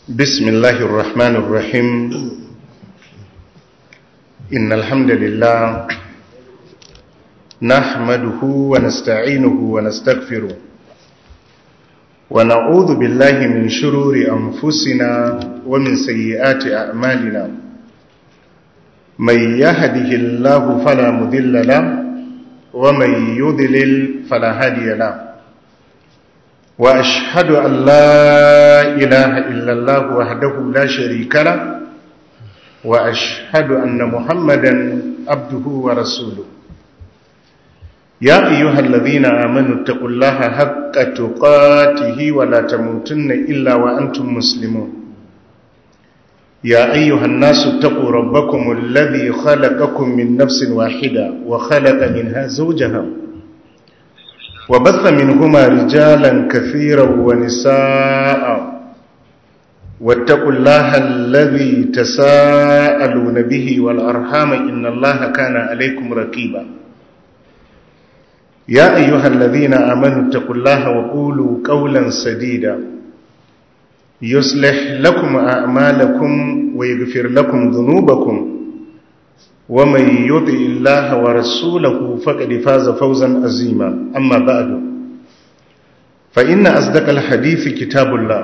بسم الله الرحمن الرحيم إن الحمد لله نحمده ونستعينه ونستغفره ونعوذ بالله من شرور أنفسنا ومن سيئات أعمالنا من يهده الله فلا مذل له ومن يضلل فلا هادي له وأشهد أن لا إله إلا الله وحده لا شريك له وأشهد أن محمدا عبده ورسوله يا أيها الذين آمنوا اتقوا الله حق تقاته ولا تموتن إلا وأنتم مسلمون يا أيها الناس اتقوا ربكم الذي خلقكم من نفس واحدة وخلق منها زوجها وبث منهما رجالا كثيرا ونساء واتقوا الله الذي تساءلون به والأرحام إن الله كان عليكم رقيبا يا أيها الذين آمنوا اتقوا الله وقولوا قولا سديدا يصلح لكم أعمالكم ويغفر لكم ذنوبكم ومن يطع الله ورسوله فقد فاز فوزا عظيما أما بعد فإن أصدق الحديث كتاب الله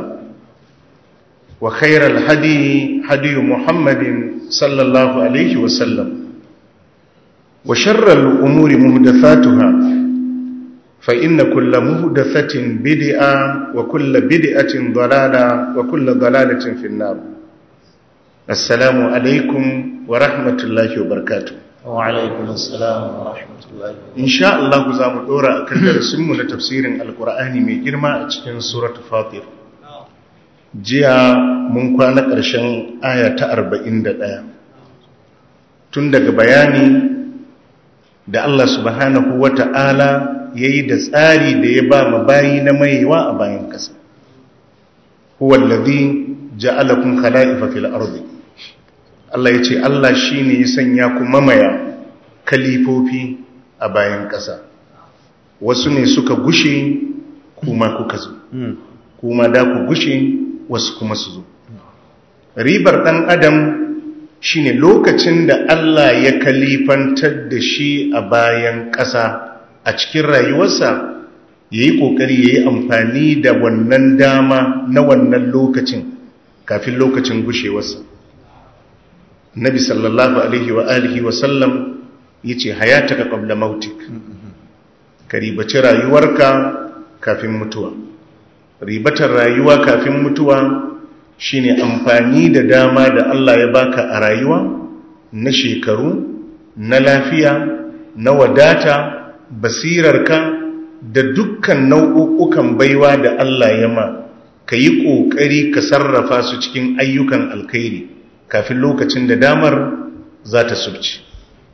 وخير الهدي هدي محمد صلى الله عليه وسلم وشر الأمور مهدثاتها فإن كل مهدثة بدعة وكل بدعة ضلالة وكل ضلالة في النار السلام عليكم ورحمة الله وبركاته وعليكم السلام ورحمة الله إن شاء الله زام دورا أكن درسمنا لتفسير القرآن من جرما أتكين سورة فاطر جيا من كان قرشن آية أربعين دقاء تندق بياني da Allah subhanahu wa ta'ala ya yi da tsari da ya ba ma bayi na maiwa a bayan ƙasa. Huwallazi ja'alakun khala'ifa fil ardi Allah ya ce Allah shi ne ya sanya ku mamaya kalifofi a bayan ƙasa. Wasu ne suka gushe kuma kuka zo, kuma da ku gushe wasu kuma su zo. Ribar ɗan Adam shine lokacin da Allah ya kalifantar da shi a bayan ƙasa a cikin rayuwarsa ya yi ƙoƙari ya yi amfani da wannan dama na wannan lokacin kafin lokacin gushewarsa nabi sallallahu alaihi wa alihi wa sallam ya ce hayata ka ƙabla mautik ka ribaci rayuwarka kafin mutuwa ribatar rayuwa kafin mutuwa shine amfani da dama da Allah ya baka a rayuwa na shekaru na lafiya na wadata basirarka da dukkan nau'ukan baiwa da Allah ya ma ka yi ƙoƙari ka sarrafa su cikin ayyukan alkhairi kafin lokacin da damar za ta subci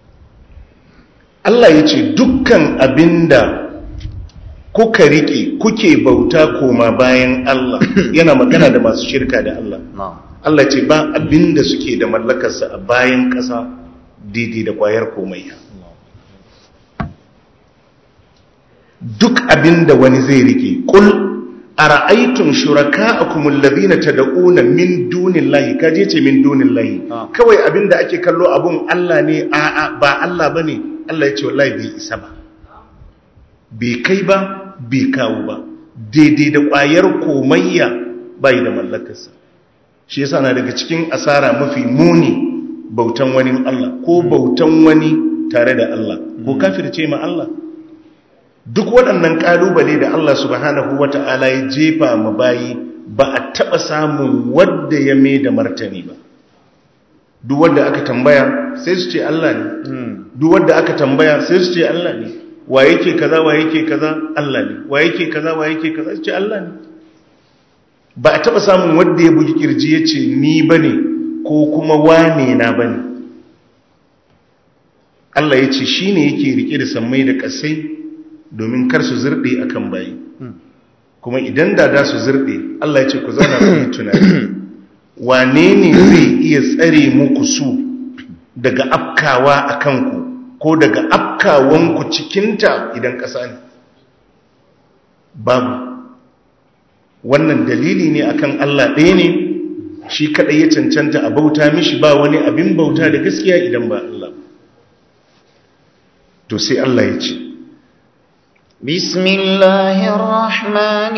Allah ya ce dukkan abinda kuka riƙe kuke bauta koma bayan Allah yana magana da masu shirka da Allah Allah ce ba abinda suke da mallakarsa a bayan ƙasa daidai da ƙwayar komaiya duk abinda wani zai riƙe ƙul a ra'aitun shuraka a kumulladina ta da'una min dunin lahi kaje ce min dunin lahi kawai abinda ake kallo abun Allah ne a'a ba Allah ba ne Allah ya ce wallahi bai isa ba bai kai ba bai kawo ba daidai da ƙwayar komayya bai da mallakarsa shi yasa na daga cikin asara mafi muni bautan wani Allah ko bautan wani tare da Allah ko kafirce ma Allah duk waɗannan ƙalubale da Allah subhanahu wata'ala ya jefa ma bayi ba a taɓa samun wadda ya mai da martani ba duk wadda aka tambaya sai su ce Allah ne duk wadda aka tambaya sai su ce Allah ne wa yake kaza wa yake kaza Allah ne wa yake kaza wa yake kaza ce Allah ne ba a taba samun wanda ya bugi kirji ya ce ni bane ko kuma wane na bane Allah ya ce shi ne yake rike da sammai da kasai domin kar su zirɗe akan bayi kuma idan da da su zirɗe Allah ya ce ku zauna ku yi tunani wane ne zai iya tsare muku su daga afkawa a kanku ko daga afkawanku cikinta idan ƙasa ne babu wannan dalili ne akan Allah ɗaya ne shi kadai ya cancanta a bauta mishi ba wani abin bauta da gaskiya idan ba Allah to sai Allah ya ce بسم الله الرحمن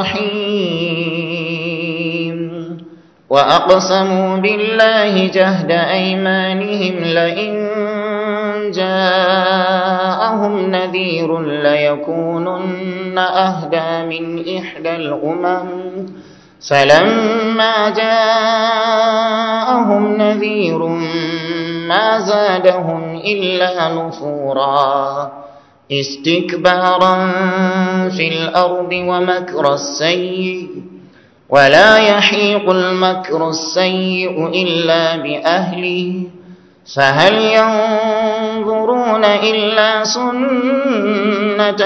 الرحيم وأقسموا بالله جهد أيمانهم لئن جاءهم نذير ليكونن أهدى من إحدى الأمم فلما جاءهم نذير ما زادهم إلا نفورا استكبارا في الأرض ومكر السيء ولا يحيق المكر السيء إلا بأهله فهل ينظرون إلا سنة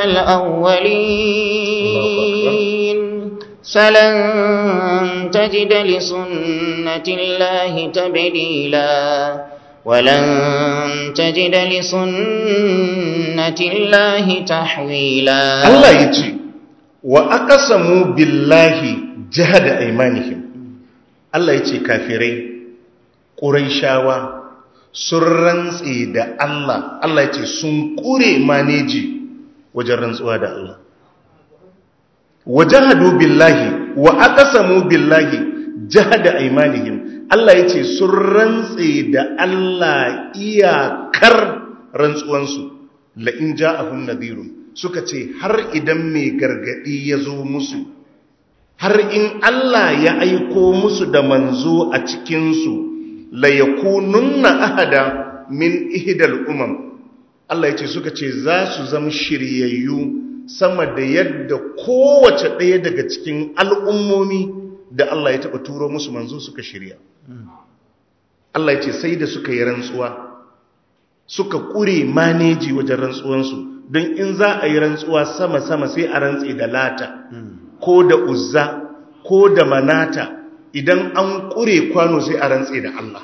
الأولين فلن تجد لسنة الله تبديلا ولن تجد لسنة الله تحويلا Allah ya ce wa aqsamu billahi jahada aymanihim Allah ya ce kafirai quraishawa sun rantse da Allah Allah ya ce sun kure maneji wajen rantsuwa da Allah wajahadu billahi wa aqsamu billahi jahada aymanihim Allah ya ce sun rantse da Allah iyakar rantsuwansu la'in ja'ahun nadirun suka ce har idan mai gargadi ya zo musu har in Allah ya aiko musu da manzo a cikinsu la yakununna ahada min ihdal umam Allah ya ce suka ce za su zama shiryayyu sama da yadda kowace ɗaya daga cikin al'ummomi da Allah ya taɓa turo musu manzo suka shirya Allah ya ce sai da suka yi rantsuwa suka ƙure maneji wajen rantsuwansu don in za a yi rantsuwa sama-sama sai a rantse da lata ko da uzza ko da manata idan an ƙure kwano sai a rantse da Allah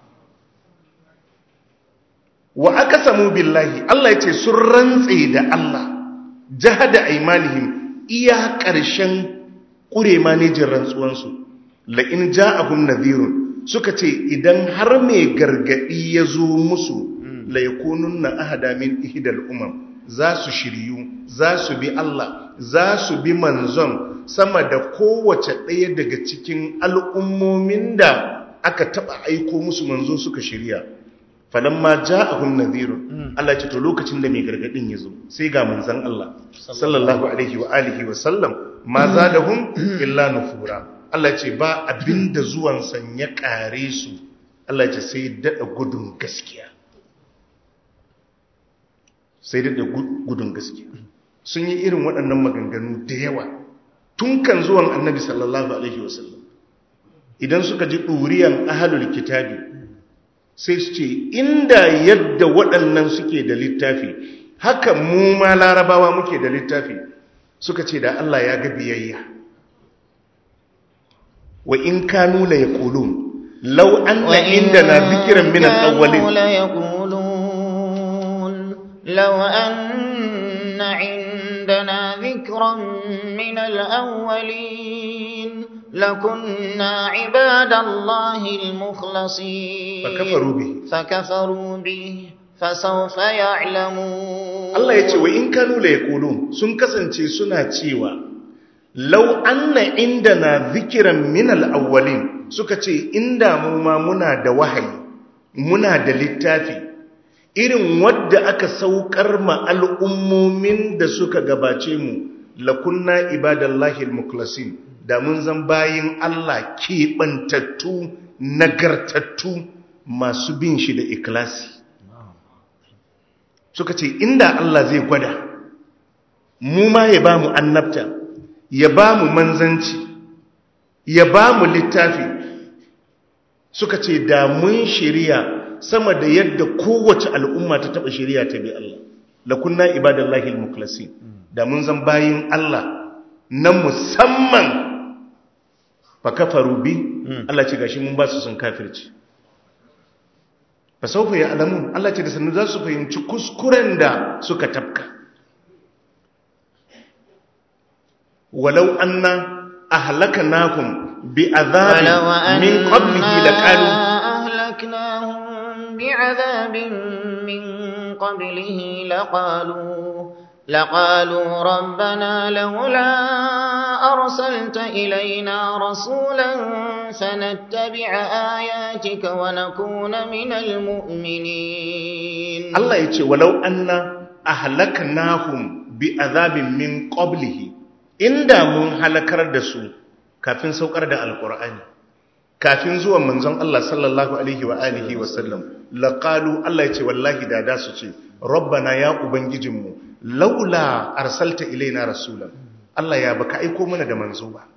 wa aka samu billahi Allah ya ce sun rantse da Allah jahada aimanihim iya ƙarshen ƙure manejin rantsuwansu la'in ja'ahum nadhirun suka ce idan har mai gargadi ya zo musu la yakununna ahada min ihdal umam za su shiryu za su bi Allah za su bi manzon sama da kowace ɗaya daga cikin al'ummomin da aka taɓa aiko musu manzo suka shirya falamma ja'ahum nadhirun Allah ce to lokacin da mai gargadin ya zo sai ga manzon Allah sallallahu alaihi wa alihi wa sallam ma zadahum illa nufura Allah ce ba abinda zuwan san ya kare su Allah ce sai dada gudun gaskiya sai dada gudun gaskiya sun yi irin waɗannan maganganu da yawa tun kan zuwan annabi sallallahu alaihi wasallam idan suka ji ɗuriyan ahalul kitabi sai su ce inda yadda waɗannan suke da littafi haka mu ma larabawa muke da littafi suka ce da Allah ya ga biyayya wa in kanu la yaqulun law anna indana dhikran min al-awwalin law anna indana dhikran min al-awwalin لكنا عباد الله المخلصين فكفروا به فكفروا به فسوف يعلمون Allah ya ce wa in kanu la yaqulun sun kasance suna cewa law anna indana dhikran min al-awwalin suka ce inda mu ma muna da wahayi muna da littafi irin wadda aka saukar ma al'ummomin da suka gabace mu lakunna ibadallahi al-mukhlasin da mun zan bayin Allah keɓantattu nagartattu masu bin shi da ikilasi suka ce inda Allah zai gwada mu ma ya ba mu annabta ya ba mu manzanci ya ba mu littafi suka ce da mun shirya sama da yadda kowace al'umma ta taɓa shirya ta bi Allah lakunna ibadallahi al-mukhlasin da mun zan bayin Allah na musamman fa kafaru bi Allah ce gashi mun ba su sun kafirci fa saufa ya alamun Allah ce da sannu za su fahimci kuskuren da suka tafka walau anna ahlaknakum bi azabin ولو min qablihi laqalu أنا أهلكناهم بعذاب من قبله لقالوا لقالوا ربنا لولا أرسلت إلينا رسولا فنتبع آياتك ونكون من المؤمنين Allah ya ce walau anna ahlaknahum bi azabin min qablihi inda mun halakar da su kafin saukar da alqur'ani kafin zuwan manzon Allah sallallahu alaihi wa alihi wa sallam laqalu Allah ya ce wallahi da da su ce rabbana ya ubangijinmu laula arsalta ilaina rasulan Allah ya baka aiko mana da manzo ba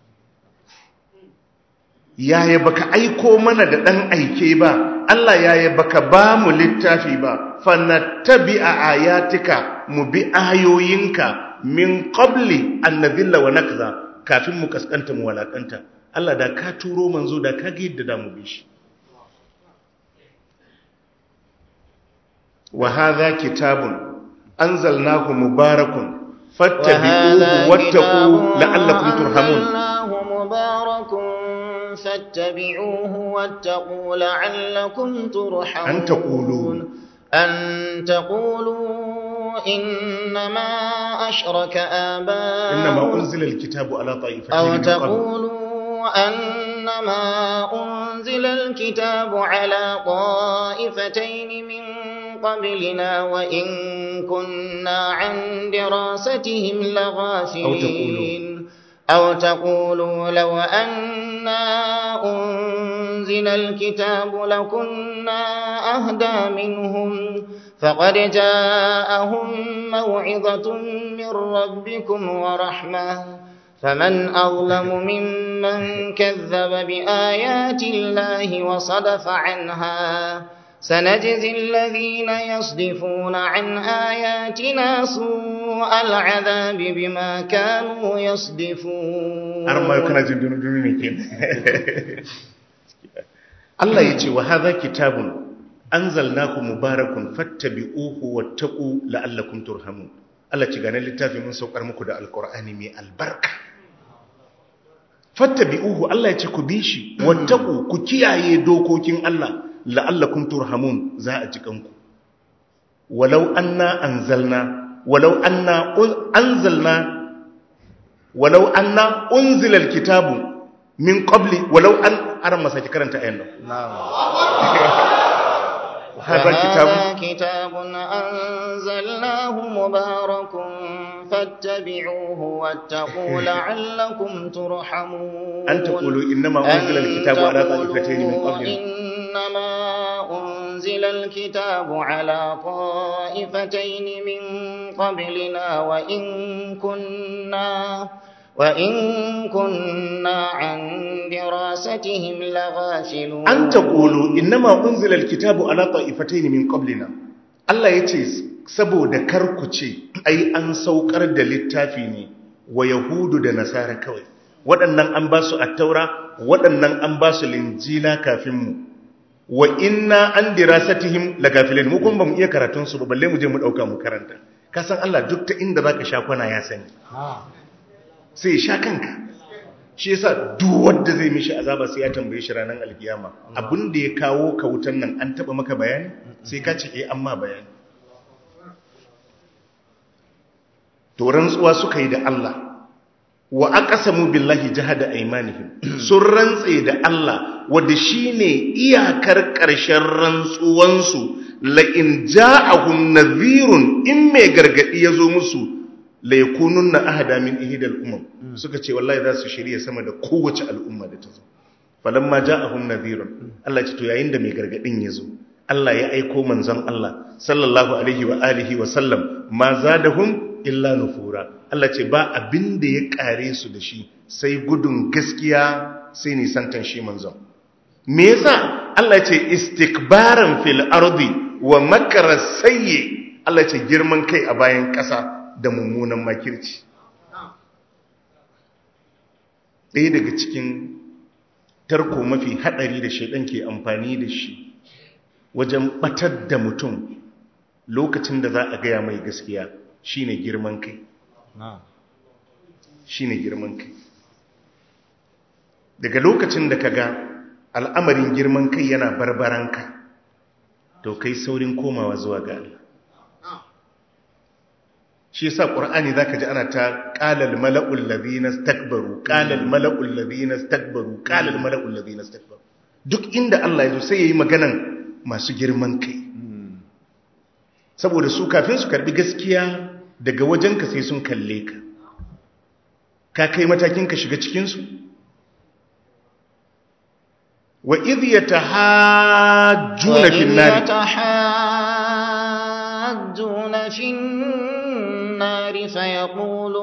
yaya baka aiko mana da ɗan aike ba Allah yaya baka ba mu littafi ba fannattabi a ayatika mu bi ayoyinka min qabli an nadhilla wa nakza kafin mu kaskanta mu walakanta Allah da ka turo manzo da ka ga yadda da mu bi shi wa hadha kitabun anzalnahu mubarakun fattabi'uhu wattaqu la'allakum turhamun أنزلناه مبارك فاتبعوه واتقوا لعلكم ترحمون أن تقولوا أن تقولوا إنما أشرك آباؤنا إنما أنزل الكتاب على طائفتين أو من قبل تقولوا أنما أنزل الكتاب على طائفتين من قبلنا وإن كنا عن دراستهم لغافلين أو تقولوا لو أنا أنزل الكتاب لكنا أهدى منهم فقد جاءهم موعظة من ربكم ورحمة فمن أظلم ممن كذب بآيات الله وصدف عنها سنجزي الذين يصدفون عن آياتنا سوء العذاب بما كانوا يصدفون har ma kana jin dunu ne ke Allah ya ce wa hadha kitabun anzalnahu mubarakun fattabi'uhu wattaqu la'allakum turhamun Allah ci ganin littafi mun saukar muku da alqur'ani mai albarka fattabi'uhu Allah ya ce ku bi shi wattaqu ku kiyaye dokokin Allah la'allakum turhamun za a ji kanku walau anna anzalna walau anna anzalna walau anna unzila alkitabu min qabli walau an aran masaki karanta ayan nan hadha kitabu فهذا كتاب أنزلناه مبارك فاتبعوه واتقوا لعلكم ترحمون an taqulu innama unzila alkitabu ala ta'ifatayn min qablina إنما أنزل الكتاب على طائفتين من قبلنا وإن كنا وإن كنا عن دراستهم لغافلون an taqulu innama unzila alkitabu ala ta'ifatayn min qablina Allah yace saboda kar ku ce ai an saukar da littafi ne wa yahudu da nasara kawai waɗannan an ba su attaura waɗannan an ba su linjila kafin mu wa inna an dirasatihim lagafilin mu kuma bamu iya karatun su ba balle mu je mu dauka mu karanta ka san Allah duk ta inda zaka sha kwana ya sani sai sha kanka shi yasa duk wanda zai mishi azaba sai ya tambaye shi ranar alkiyama abin da ya kawo ka wutan nan an taba maka bayani sai ka ce eh amma bayani to rantsuwa suka yi da Allah wa aqsamu billahi jahada aymanihim sun rantse da Allah wanda shine iyakar ƙarshen rantsuwansu la in ja'ahum nadhirun in mai gargadi yazo musu la yakununna ahada min ihdal umam suka ce wallahi za su shirye sama da kowace al'umma da ta zo falamma ja'ahum nadhirun Allah ce to yayin da mai gargadin yazo Allah ya aiko manzon Allah sallallahu alaihi wa alihi wa sallam ma zadahum illa nufura Allah ce ba abin da ya kare su da shi sai gudun gaskiya sai nisantan shi manzon me yasa Allah ce istikbaran fil ardi wa makara sayyi Allah ce girman kai a bayan ƙasa da mummunan makirci ɗaya daga cikin tarko mafi haɗari da shaidan ke amfani da shi wajen ɓatar da mutum lokacin da za a gaya mai gaskiya shine girman kai shine girman kai daga lokacin da ka ga al'amarin girman kai yana barbaranka to kai saurin komawa zuwa ga Allah shi yasa qur'ani zaka ji ana ta qalal mala'ul ladina istakbaru qalal mala'ul ladina istakbaru qalal mala'ul ladina istakbaru duk inda Allah ya zo sai yayi maganan masu girman kai saboda su kafin su karbi gaskiya daga wajenka sai sun kalle ka ka kai matakin ka shiga cikin su wa idh yatahajjuna fin nar yatahajjuna fin النار فيقول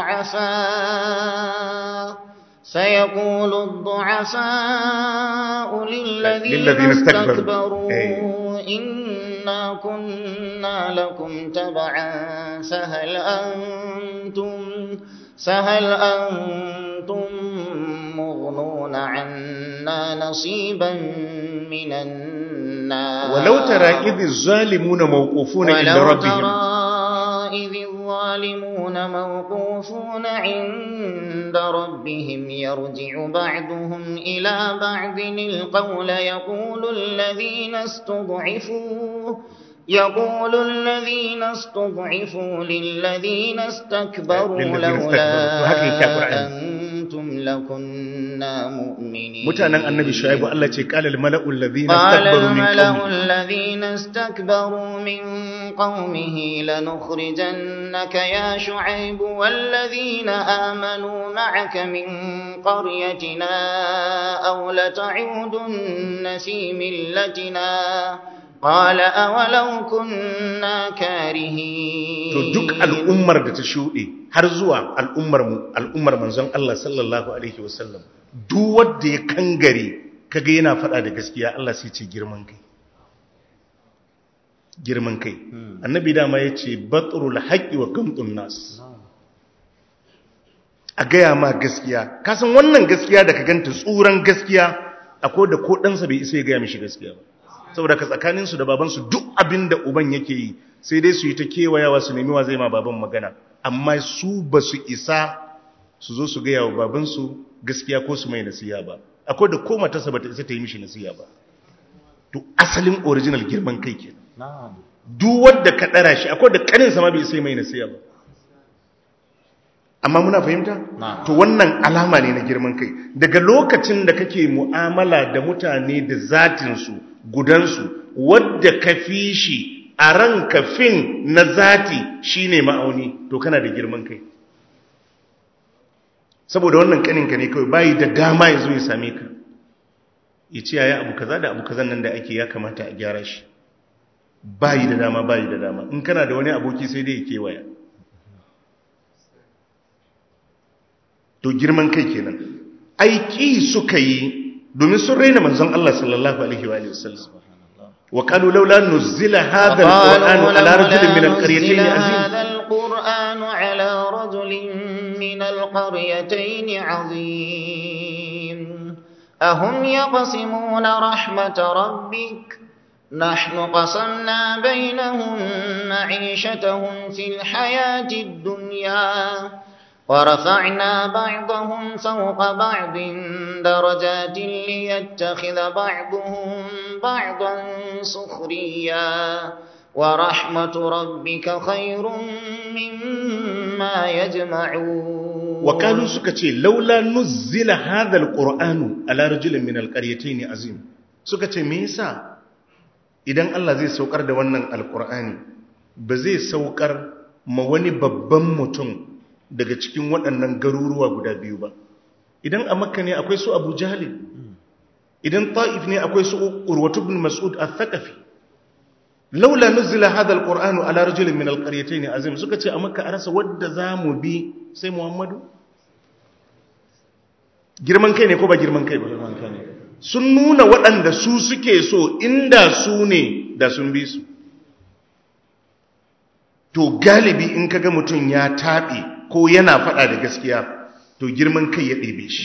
الضعفاء فيقول الضعفاء للذين, للذين استكبروا, استكبروا إنا كنا لكم تبعا فهل أنتم فهل أنتم مغنون عنا نصيبا من النار ولو ترى إذ الظالمون موقوفون عند ربهم إذ الظالمون موقوفون عند ربهم يرجع بعضهم إلى بعض القول يقول الذين استضعفوا يقول الذين استضعفوا للذين استكبروا لولا أنتم لكنا مؤمنين متانا النبي شعيب الله قال الملأ الذين قال استكبروا من الملأ قومه الذين استكبروا من قومه لنخرجنك يا شعيب والذين آمنوا معك من قريتنا أو لتعودن في ملتنا قال أولو كنا كارهين to duk al'ummar da ta shuɗe har zuwa al'ummar mu al'ummar manzon Allah sallallahu alaihi wasallam duk wanda ya kangare kaga yana faɗa da gaskiya Allah sai ce girman kai girman kai annabi dama yace batrul haqqi wa qamtun nas a gaya ma gaskiya kasan wannan gaskiya da ka ganta tsuran gaskiya akwai da ko ɗansa bai isa ya gaya mishi gaskiya ba saboda ka tsakaninsu da babansu duk abin da uban yake yi sai dai su yi ta kewayawa su nemi wa zai ma baban magana amma su ba su isa su zo su gaya wa babansu gaskiya ko su mai nasiya ba akwai da ko matarsa ba ta isa ta yi mishi nasiya ba to asalin original girman kai ke duk wadda ka ɗara shi akwai da ƙaninsa ma bai isa mai nasiya ba amma muna fahimta to wannan alama ne na girman kai daga lokacin da kake mu'amala da mutane da zatinsu gudansu wadda ka fi shi a ran kafin na zati shine ma'auni to kana da girman kai saboda wannan kaninka ne kawai bayi da dama ya zo ya same ka ya ce yaya abu kaza da abu kazan nan da ake ya kamata a gyara shi bayi da dama bayi da dama in kana da wani aboki sai dai ya kewaya to girman kai kenan aiki suka yi domin sun raina manzon Allah sallallahu alaihi wa alihi wasallam wa qalu laula nuzila hadha alquran ala rajulin min alqaryatayn azim هذا القرآن على رجل من القريتين عظيم أهم يقسمون رحمة ربك نحن قسمنا بينهم معيشتهم في الحياة الدنيا ورفعنا بعضهم فوق بعض درجات ليتخذ بعضهم بعضا سخريا ورحمة ربك خير مما يجمعون وقالوا سكتي لولا نزل هذا القرآن على رجل من القريتين عظيم سكتي ميسا idan Allah zai saukar da wannan alkur'ani ba zai saukar ma wani babban mutum daga cikin waɗannan garuruwa guda biyu ba idan a makka ne akwai su abu jahali idan ta'if ne akwai su urwatu bin mas'ud al-thaqafi laula nuzila hadha al-qur'anu ala rajulin min al-qaryatayn azim suka ce a makka a rasa wadda zamu bi sai muhammadu girman kai ne ko ba girman kai ba sun nuna waɗanda su suke so inda su ne da sun bi su to galibi in kaga mutum ya taɓe ko yana faɗa da gaskiya to girman kai ya ɗebe shi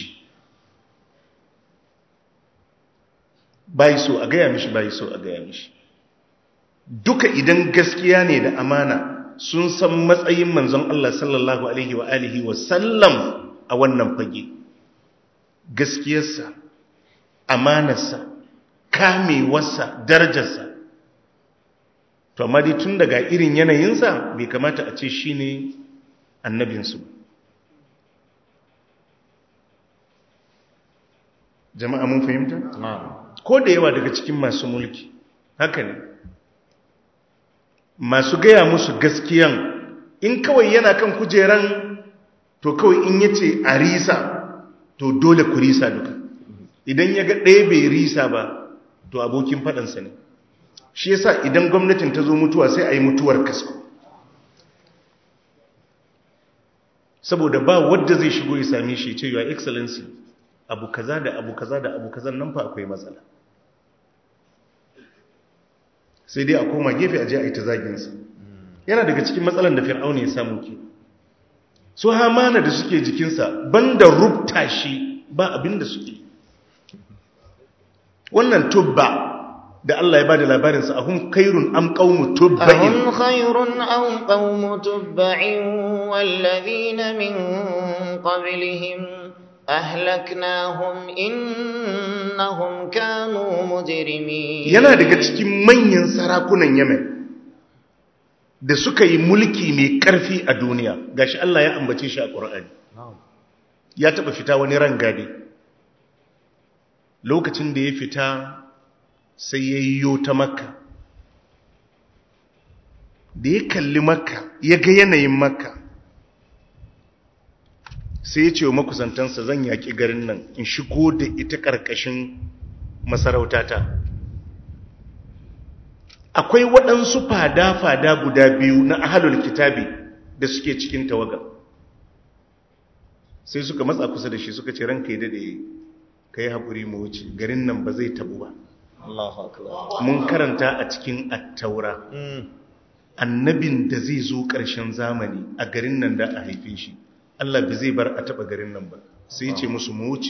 bayi so a gaya mishi bayi so a gaya mishi duka idan gaskiya ne da amana sun san matsayin manzon Allah sallallahu alaihi wa alihi wa sallam a wannan fage gaskiyarsa amanarsa kamewarsa darajarsa to amma dai tun daga irin yanayinsa bai kamata a ce shi ne annabinsu jama'a mun fahimta? ko da yawa daga cikin masu mulki haka ne masu gaya musu gaskiyan in kawai yana kan kujeran to kawai in yace a risa to dole ku risa duka idan ya ga ɗaya bai risa ba to abokin faɗansa ne shi yasa idan gwamnatin ta zo mutuwa sai a yi mutuwar kasko saboda ba wadda zai shigo ya same shi ce your excellency abu kaza da abu kaza da abu kaza nan fa akwai matsala sai dai a koma gefe a je a yi ta zaginsa yana daga cikin matsalan da fir'auna ya samu ke su hamana da suke jikinsa banda rubta shi ba abin da suke wannan tubba da Allah ya ba da labarinsa a hun kairun am ƙaunu tubba'in أهم خير أو قوم تبع والذين من قبلهم أهلكناهم إنهم كانوا مجرمين yana daga cikin manyan sarakunan Yemen da suka yi mulki mai ƙarfi a duniya gashi Allah ya ambace shi a Qur'ani ya taba fita wani rangadi lokacin da ya fita sai ya yiwo ta makka da ya kalli makka ya ga yanayin makka sai ya ce wa makusantansa zan yaƙi garin nan in shigo da ita ƙarƙashin masarautata akwai waɗansu fada-fada guda biyu na ahalul kitabi da suke cikin tawaga sai suka matsa kusa da shi suka ce ranka yi daɗe ka yi haƙuri mu wuce garin nan ba zai tabu ba mun karanta a cikin attaura annabin da zai zo ƙarshen zamani a garin nan da a haife shi Allah ba zai bar a taɓa garin nan ba sai ce musu mu wuce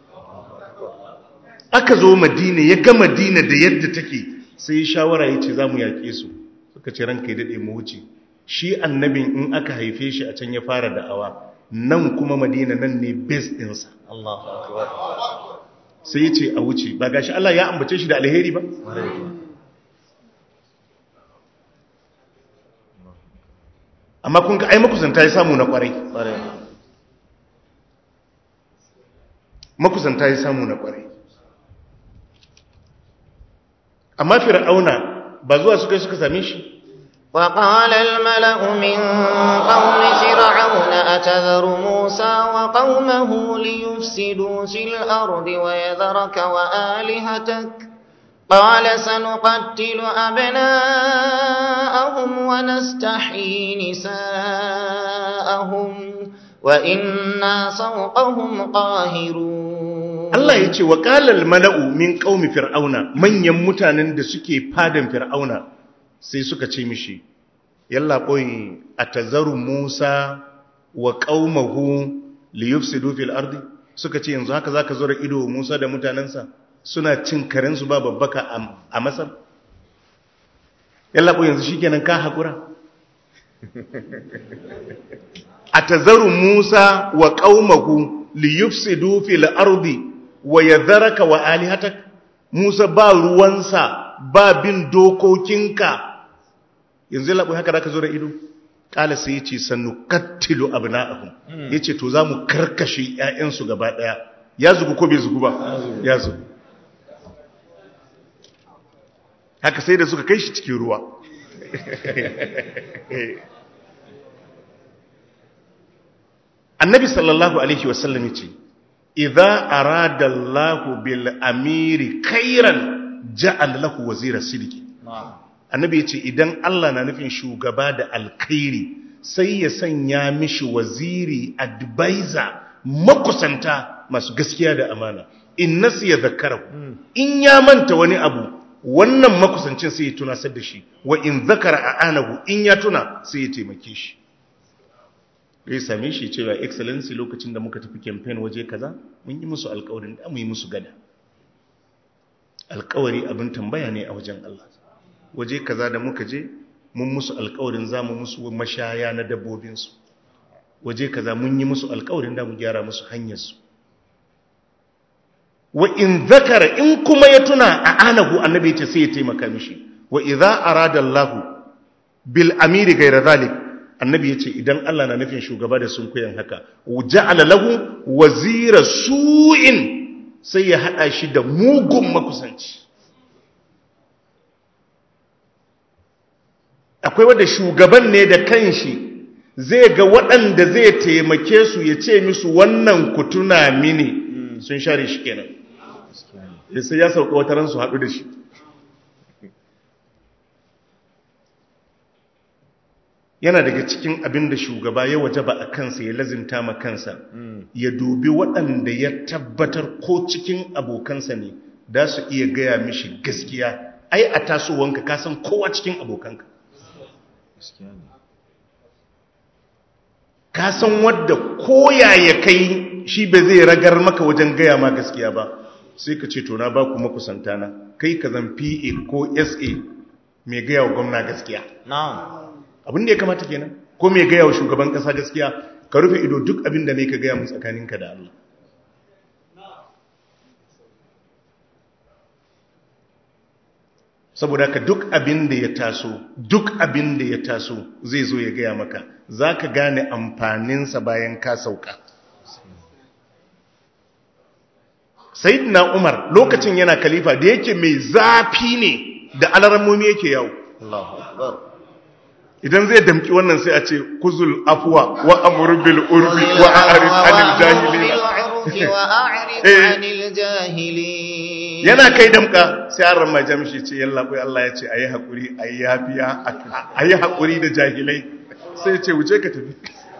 aka zo madina ya ga madina da yadda take sai ya shawara ya ce za mu yaƙe su suka ce ranka ya daɗe mu wuce shi annabin in aka haife shi a can ya fara da'awa nan kuma madina nan ne base ɗinsa sai ya ce a wuce ba gashi Allah ya ambace shi da alheri ba amma kun ga ai makusanta ya samu na kwarai makusanta ya samu na kwarai amma fir'auna ba zuwa suka suka same shi وقال الملأ من قوم فرعون أتذر موسى وقومه ليفسدوا في الأرض ويذرك وآلهتك قال سنقتل أبناءهم ونستحيي نساءهم وإنا فوقهم قاهرون Allah ya ce wa ƙalal mala'u min ƙaumi fir'auna manyan mutanen da suke fadan fir'auna sai suka ce mishi yalla ɓoyi a tazaru musa wa ƙaumahu liyufsidu fil ardi suka ce yanzu haka zaka zura ido musa da mutanensa suna cin karensu ba babbaka a masar yalla ɓoyi yanzu shikenan ka haƙura a tazaru musa wa ƙaumahu liyufsidu fil ardi wa yadharaka wa alihatak Musa ba ruwansa ba bin dokokinka yanzu labu haka zaka zo da ido kala sai yace sannu kattilu abna'ahum yace to zamu karkashe ƴaƴansu gaba daya ya zugu ko bai zugu ba ya zugu haka sai da suka kai shi cikin ruwa annabi sallallahu alaihi wasallam yace idza arada Allahu bil amiri khairan ja'al lahu wazira sidiki annabi yace idan Allah na nufin shugaba da alkhairi sai ya sanya mishi waziri advisor makusanta masu gaskiya da amana in nasiya zakarahu in ya manta wani abu wannan makusancin sai ya tuna da shi wa in zakara a'anahu in ya tuna sai ya taimake shi ya same shi cewa excellency lokacin da muka tafi campaign waje kaza mun yi musu alkawarin da mu yi musu gada alkawari abin tambaya ne a wajen Allah waje kaza da muka je mun musu alkawarin za mu musu mashaya na dabbobinsu waje kaza mun yi musu alkawarin da mu gyara musu hanyarsu wa in zakara in kuma ya tuna a anahu annabi ya ce sai ya taimaka mishi wa idza arada Allah bil amiri ghayra zalik annabi ya ce idan Allah na nufin shugaba da sun koyan haka ja'ala lahu wazira su'in sai ya hada shi da mugun makusanci akwai wanda shugaban ne da kanshi zai ga waɗanda zai taimake su ya ce musu wannan ku tuna mini sun share shi kenan sai ya sauka wata ran su haɗu da shi yana daga cikin abin da shugaba ya waje ba a kansa ya lazimta ma kansa ya dubi waɗanda ya tabbatar ko cikin abokansa ne da su iya gaya mishi gaskiya ai a tasowanka ka san kowa cikin abokanka ka san wadda koya ya kai shi ba zai ragar maka wajen gaya ma gaskiya ba sai ka ce to na ba ku makusanta na kai ka zan PA ko SA mai gaya wa gwamna gaskiya abin da ya kamata kenan ko mai gaya wa shugaban kasa gaskiya ka rufe ido duk abin da ne ka gaya mun tsakaninka da Allah saboda ka duk abin da ya taso duk abin da ya taso zai zo ya gaya maka za ka gane amfaninsa bayan ka sauka na umar lokacin yana kalifa da yake mai zafi ne da alarammomi yake yawo idan zai damki wannan sai a ce kuzul afuwa wa amur bil urbi wa a'rid anil jahilin yana kai damka sai an ramma jamshi ce yalla bai Allah ya ce ayi hakuri ayi yafiya ayi hakuri da jahilai sai ce wuce ka tafi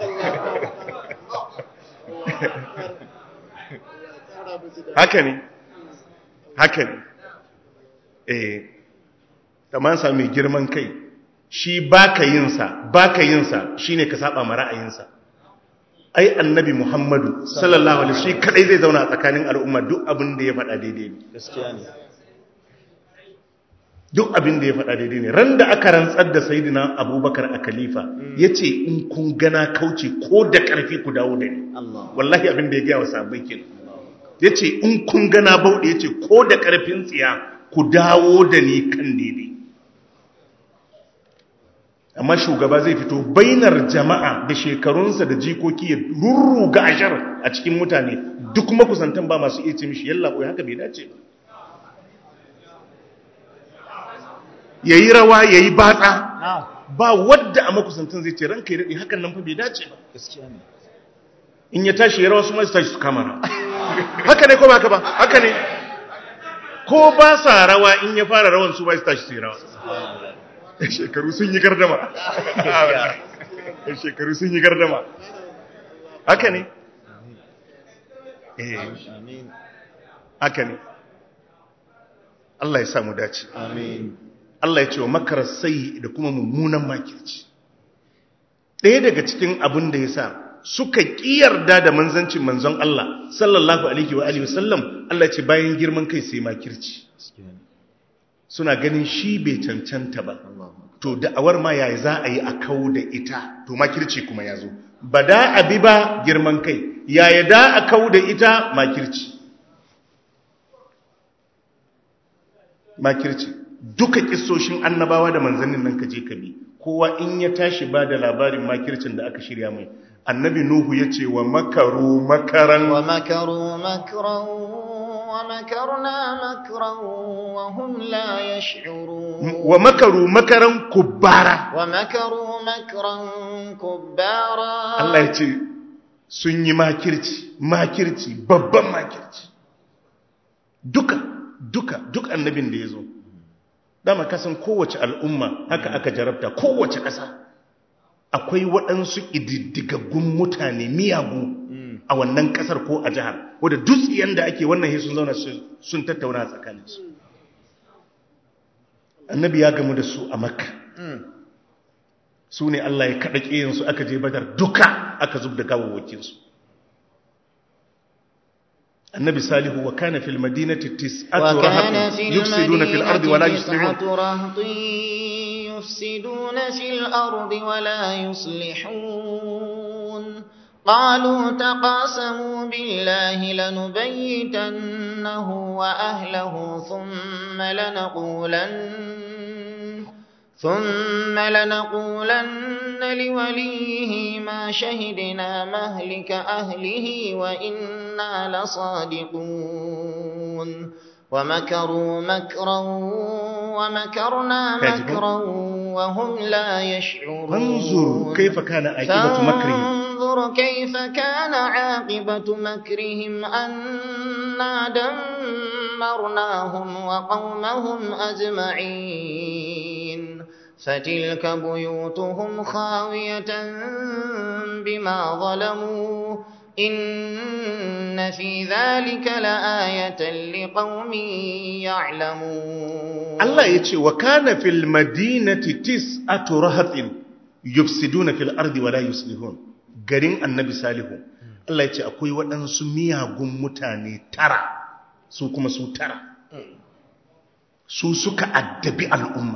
haka ne haka ne eh kamar sa mai girman kai shi baka yinsa baka yinsa shine ka saba ma ra'ayinsa ai annabi muhammadu sallallahu alaihi shi kadai zai zauna a tsakanin al'umma duk abin da ya faɗa daidai ne gaskiya ne duk abin da ya faɗa daidai ne ran da aka rantsar da sayidina abubakar a khalifa ya ce in kun gana kauce ko da ƙarfi ku dawo da ni wallahi abin da ya gaya wa sahabbai kenan ya ce in kun gana bauɗe ya ce ko da ƙarfin tsiya ku dawo da ni kan daidai amma shugaba zai fito bainar jama'a da shekarunsa da jikoki ya rurruga ashar a cikin mutane duk makusantan ba masu iya ce mishi yalla koyi haka bai dace ba yayi rawa yayi batsa ba wadda a makusantan zai ce ranka ya dade hakan nan fa bai dace ba gaskiya ne in ya tashi ya rawa su ma su tashi su kama haka ne ko ba haka ba haka ne ko ba sa rawa in ya fara rawan su ba su tashi su yi rawa shekaru sun yi gardama shekaru sun yi gardama haka ne eh haka ne Allah ya samu dace amin Allah ya ce wa makarar sai da kuma mummunan makirci ɗaya daga cikin abin da ya sa suka ƙiyarda da manzancin manzon Allah sallallahu alaihi wa alihi wasallam Allah ce bayan girman kai sai makirci suna ganin shi bai cancanta ba to da'awar ma yayi za a yi a kawo da ita to makirci kuma ya zo ba da abi ba girman kai yaya da a kawo da ita makirci makirci duka kissoshin annabawa da manzannin nan kaje ka bi kowa in ya tashi ba da labarin makircin da aka shirya mai annabi nuhu ya ce wa makaru makaran wa makaru makran wa makarna makran wa hum la yash'urun wa makaru makaran kubbara wa makaru makran kubbara Allah ya ce sun yi makirci makirci babban makirci duka duka duk annabin da ya zo dama kasan kowace al'umma haka aka jarabta kowace ƙasa akwai waɗansu ididdigaggun mutane miyagu a wannan ƙasar ko a jihar wadda dutsiyan da ake wannan sun zauna sun tattauna tsakaninsu annabi ya gamu da su a makka su ne Allah ya kaɗa ƙiyansu aka je badar duka aka zub da gawawwakinsu النبي صالح وكان في المدينة تسعة رهط يفسدون في الأرض ولا يصلحون يفسدون في الأرض ولا يصلحون قالوا تقاسموا بالله لنبيتنه وأهله ثم لنقولن ثم لنقولن لوليه ما شهدنا مهلك أهله وإنا لصادقون ومكروا مكرا ومكرنا مكرا وهم لا يشعرون فانظر كيف كان عاقبة مكرهم فانظر كيف كان عاقبة مكرهم أنا دمرناهم وقومهم أجمعين فتلك بيوتهم خاوية بما ظلموا إن في ذلك لآية لقوم يعلمون Allah ya ce wa kana fil madinati tis'atu rahatin yufsiduna fil ardi wa la yuslihun garin annabi salihu Allah ya ce akwai waɗansu miyagun mutane tara su kuma su tara su suka addabi al'umma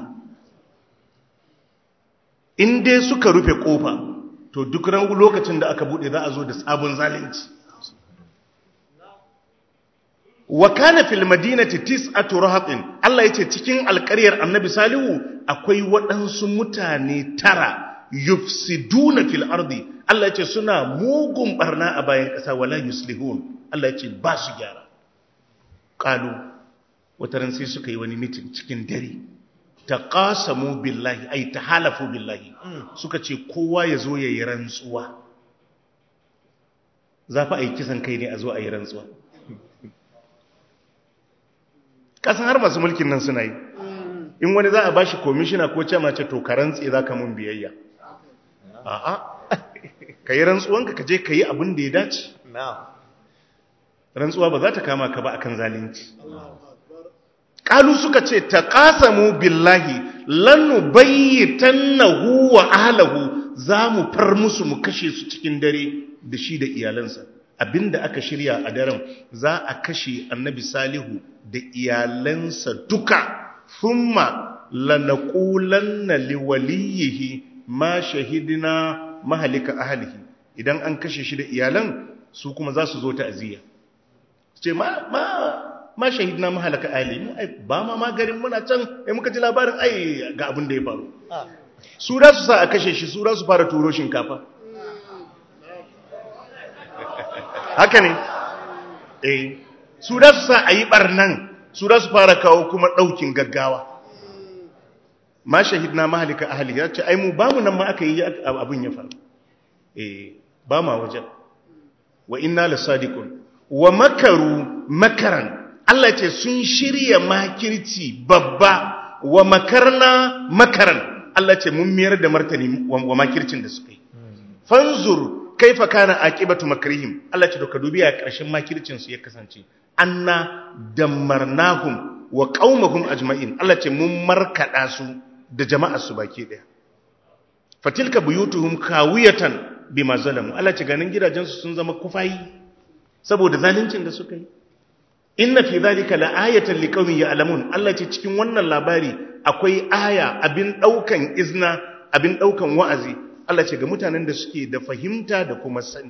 in dai suka rufe kofa to duk ran lokacin da aka bude za a zo da sabon zalunci wa kana fil madinati tis'atu rahatin Allah yace cikin alƙaryar Annabi Salihu akwai waɗansu mutane tara yufsiduna fil ardi Allah yace suna mugun barna a bayan ƙasa wala yuslihun Allah yace ba su gyara qalu wataran sai suka yi wani meeting cikin dare taqasamu billahi ay tahalafu billahi suka ce kowa ya zo yayi rantsuwa za fa ai kisan kai ne a zo ayi rantsuwa kasan har masu mulkin nan suna yi in wani za a ba shi komishina ko ce mace to ka rantse za ka mun biyayya a'a ka yi rantsuwanka ka je ka yi abin da ya dace rantsuwa ba za ta kama ka ba akan zalunci ƙalu suka ce ta ƙasamu billahi lannu bayyatannahu wa ahlahu za mu far musu mu kashe su cikin dare da shi da iyalansa abinda aka shirya a daren za a kashe annabi salihu da iyalansa duka thumma lanaqulanna liwaliyihi ma shahidina mahalika ahlihi idan an kashe shi da iyalan su kuma za su zo ta aziya ce ma ma ma shahidina mahalaka ahlihi ai ba ma ma garin muna can ai muka ji labarin ai ga abin da ya faru su da su sa a kashe shi su da su fara turo shinkafa haka ne eh su da su sa a yi barnan su da su fara kawo kuma ɗaukin gaggawa ma shahidna mahalika ahli ya ce ai mu ba mu nan ma aka yi abin ya faru eh ba ma wajen wa inna lasadiqun wa makaru makaran Allah ce sun shirya makirci babba wa makarna makaran Allah ce mun miyar da martani wa makircin da suka yi fanzur kaifa kana aqibatu makrihim Allah ce doka dubi a ƙarshen makircin su ya kasance anna dammarnahum wa qaumahum ajma'in Allah ce mun markada su da jama'ar su baki daya fatilka buyutuhum kawiyatan bima zalamu Allah ce ganin gidajen su sun zama kufayi saboda zaluncin da suka yi inna fi dhalika la'ayatan liqaumin ya'lamun Allah ce cikin wannan labari akwai aya abin daukan izna abin daukan wa'azi Allah ce ga mutanen da suke da fahimta da kuma sani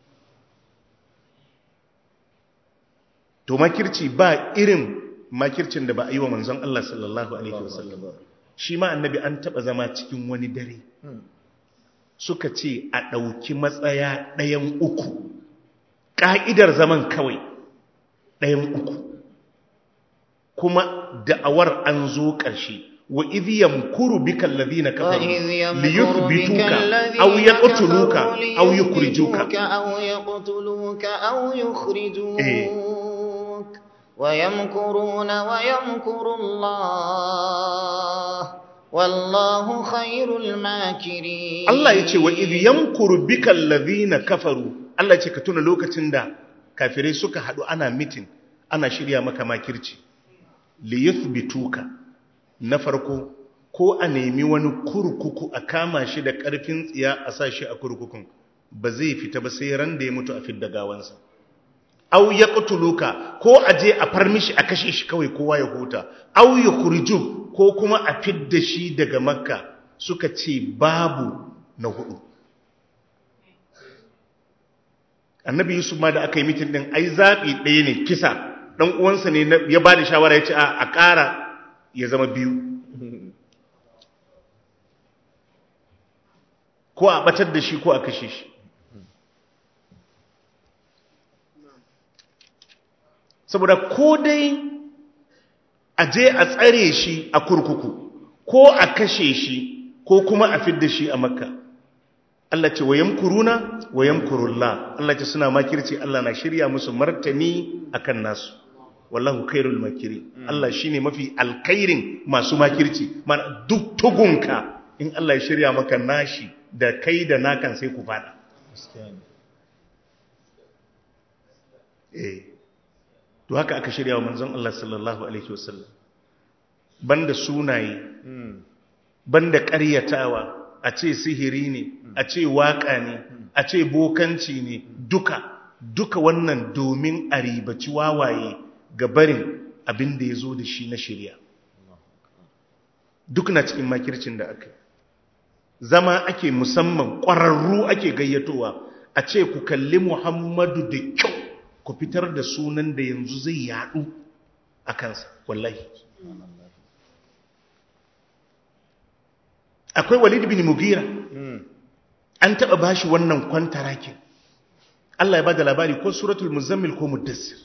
to makirci ba irin makircin da ba a yi wa manzon Allah sallallahu alaihi wasallam shi ma annabi an taba zama cikin wani dare suka ce a ɗauki matsaya ɗayan uku ƙa'idar zaman kawai ɗayan uku kuma da'awar an zo ƙarshe وإذ يمكر بك الذين كفروا ليثبتوك أو يقتلوك أو يخرجوك أو يقتلوك أو يخرجوك ويمكرون ويمكر الله والله خير الماكرين الله يقول وإذ يمكر بك الذين كفروا الله يقول كتونا لوكا تندا كافرين سكا حدو أنا ميتين أنا شريا مكا ماكرتي ليثبتوك na farko ko a nemi wani kurkuku a kama shi da ƙarfin tsiya a sa shi a kurkukun ba zai fita ba sai ran da ya mutu a fidda gawansa au ya ƙutuluka ko a je a far mishi a kashe shi kawai kowa ya huta au ya kurju ko kuma a fidda shi daga makka suka ce babu na hudu annabi yusuf ma da aka yi mitin din ai zaɓi ɗaya ne kisa ɗan uwansa ne ya ba da shawara ya ce a ƙara ya zama biyu ko a ɓatar da shi ko a kashe shi saboda ko dai a je a tsare shi a kurkuku ko a kashe shi ko kuma a fidda shi a makka Allah ce wayan kuruna wayan kurulla Allah ce suna makirci Allah na shirya musu martani akan nasu wallahu khairul makiri Allah shine mafi alkhairin masu makirci mana duk tugunka in Allah ya shirya maka nashi da kai da nakan sai ku fada eh to haka aka shirya wa manzon Allah sallallahu alaihi wasallam banda sunaye banda ƙaryatawa a ce sihiri ne a ce waƙa ne a ce bokanci ne duka duka wannan domin a ribaci wawaye ga barin abin da ya zo da shi na shirya duk na cikin makircin da aka zama ake musamman ƙwararru ake gayyatowa a ce ku kalli muhammadu da kyau ku fitar da sunan da yanzu zai yadu a kansa wallahi akwai walid bin mugira an taba bashi wannan kwantarakin Allah ya bada labari ko suratul muzammil ko muddassir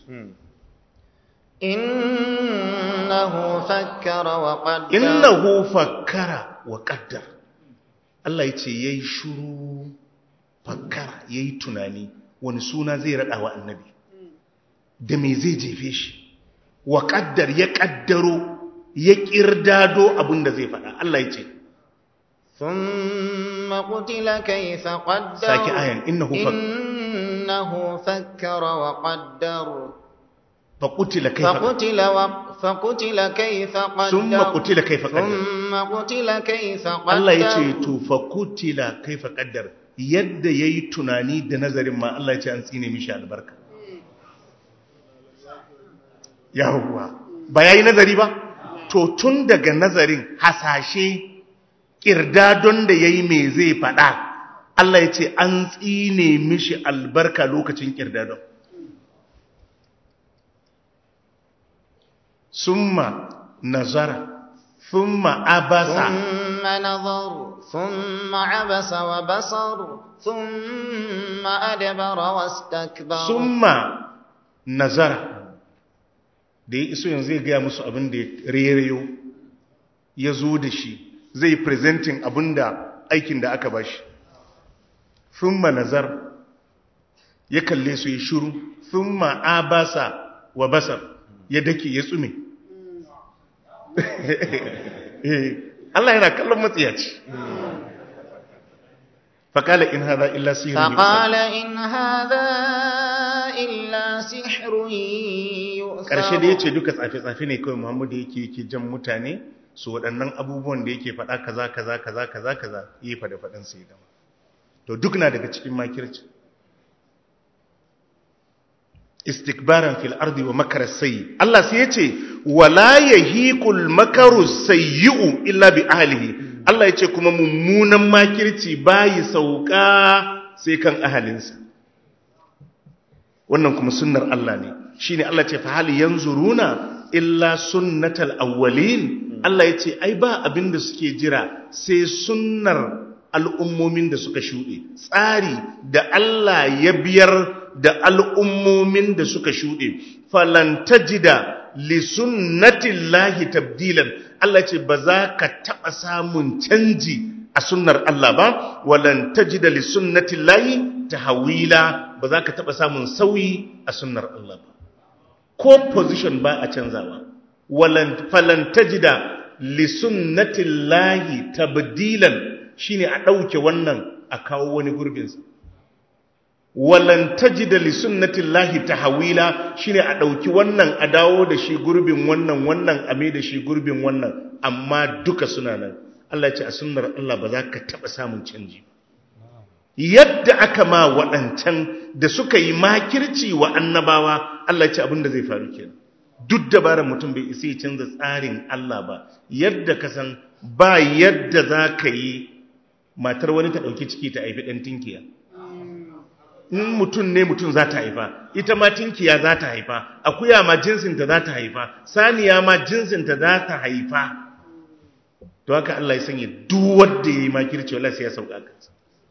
innahu fakkara wa qaddar innahu fakkara wa qaddar Allah ya ce yayi shuru fakkara yayi tunani wani suna zai rada wa annabi da me zai jefe shi wa qaddar ya kaddaro ya kirdado abinda zai faɗa Allah ya ce ثم قتل كيف قدر ساكي آية إنه فك إنه فكر وقدر فقتل كيف فقتل و... فقتل كيف قدر ثم قتل كيف قدر ثم قتل كيف قدر Allah ya ce to faqutila kaifa qaddar yadda yayi tunani da nazarin ma Allah ya ce an tsine mishi albarka yawwa ba yayi nazari ba to tun daga nazarin hasashe kirdadon da ya yi mai zai faɗa Allah ya ce an tsine mishi albarka lokacin kirdadon summa nazara summa abasa ثم نظر ثم عبس وبصر ثم أدبر واستكبر summa nazara da ya iso yanzu zai gaya musu abin da ya rereyo ya zo da shi zai presenting abinda aikin da aka bashi thumma nazar ya kalle su ya shiru thumma abasa wa basar ya dake ya tsume Allah yana kallon matsiyaci faqala in hadha illa sihrun فقال إن هذا إلا سحر يؤثر karshe da yace duka tsafe-tsafe ne kawai Muhammadu yake yake jan mutane su waɗannan abubuwan da yake faɗa kaza kaza kaza kaza kaza yi faɗa faɗin sai dama to duk na daga cikin makirci istikbaran fil ardi wa makar sayyi Allah sai yace wala yahiqul makaru sayyi'u illa bi ahlihi Allah yace kuma mummunan makirci bayi sauka sai kan ahalinsa wannan kuma sunnar Allah ne shine Allah ce fa hal yanzuruna illa sunnatal awwalin Allah ya ce ai ba abin da suke jira sai sunnar al'ummomin da suka shuɗe tsari da Allah ya biyar da al'ummomin da suka shuɗe falantajida li sunnatillahi tabdilan Allah ce ba za ka taɓa samun canji a sunnar Allah ba walan tajida li sunnatillahi tahwila ba za ka taɓa samun sauyi a sunnar Allah ba ko position ba a canzawa falan tajida li sunnatillahi tabdilan shine a dauke wannan a kawo wani gurbin sa walan tajida li sunnatillahi tahwila shine a dauki wannan a dawo da shi gurbin wannan wannan a mai da shi gurbin wannan amma duka suna nan Allah ya ce a sunnar Allah ba za ka taba samun canji yadda aka ma waɗancan da suka yi makirci wa annabawa Allah ya ce abin da zai faru kenan duk dabarar mutum bai isa ya canza tsarin Allah ba yadda ka san ba yadda za ka yi matar wani ta ɗauki ciki ta haifi ɗan tinkiya in mutum ne mutum za ta haifa ita ma tinkiya za ta haifa akuya ma jinsinta za ta haifa saniya ma jinsinta za ta haifa to haka Allah ya sanya duk wanda yayi makirci wallahi sai ya sauka kansa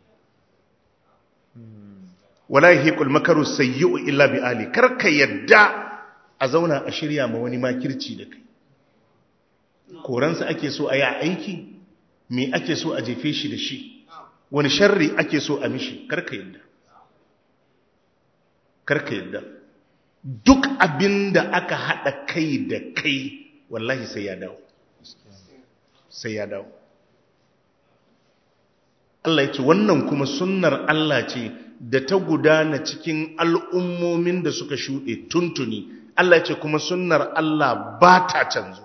wala yahiqul makaru sayyi'u illa bi ali karka yadda a zauna a shirya ma wani makirci da kai koransa ake so a yi aiki me ake so a jefe shi da shi wani sharri ake so a mishi karka yadda karka yadda duk abin da aka haɗa kai da kai wallahi sai ya dawo sai ya dawo Allah ya ce wannan kuma sunnar Allah ce da ta gudana cikin al'ummomin da suka shuɗe tuntuni Allah ya ce kuma sunnar Allah ba ta canzuwa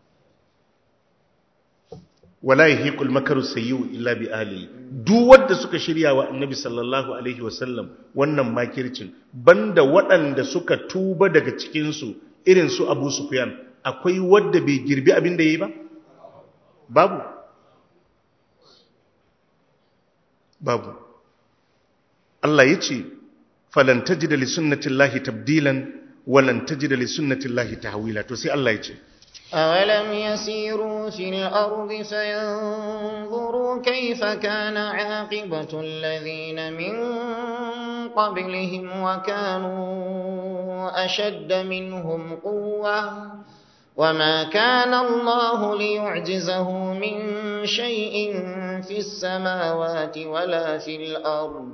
wala yahiqul makaru sayyi'u illa bi ahli duk wanda suka shirya wa annabi sallallahu alaihi wasallam wannan makircin banda waɗanda suka tuba daga cikin su irin su Abu Sufyan akwai wanda bai girbi abin da yayi ba babu babu Allah yace falan tajida li sunnatillahi tabdilan walan tajida li sunnatillahi tahwila to sai Allah yace أولم يسيروا في الأرض فينظروا كيف كان عاقبة الذين من قبلهم وكانوا أشد منهم قوة وما كان الله ليعجزه من شيء في السماوات ولا في الأرض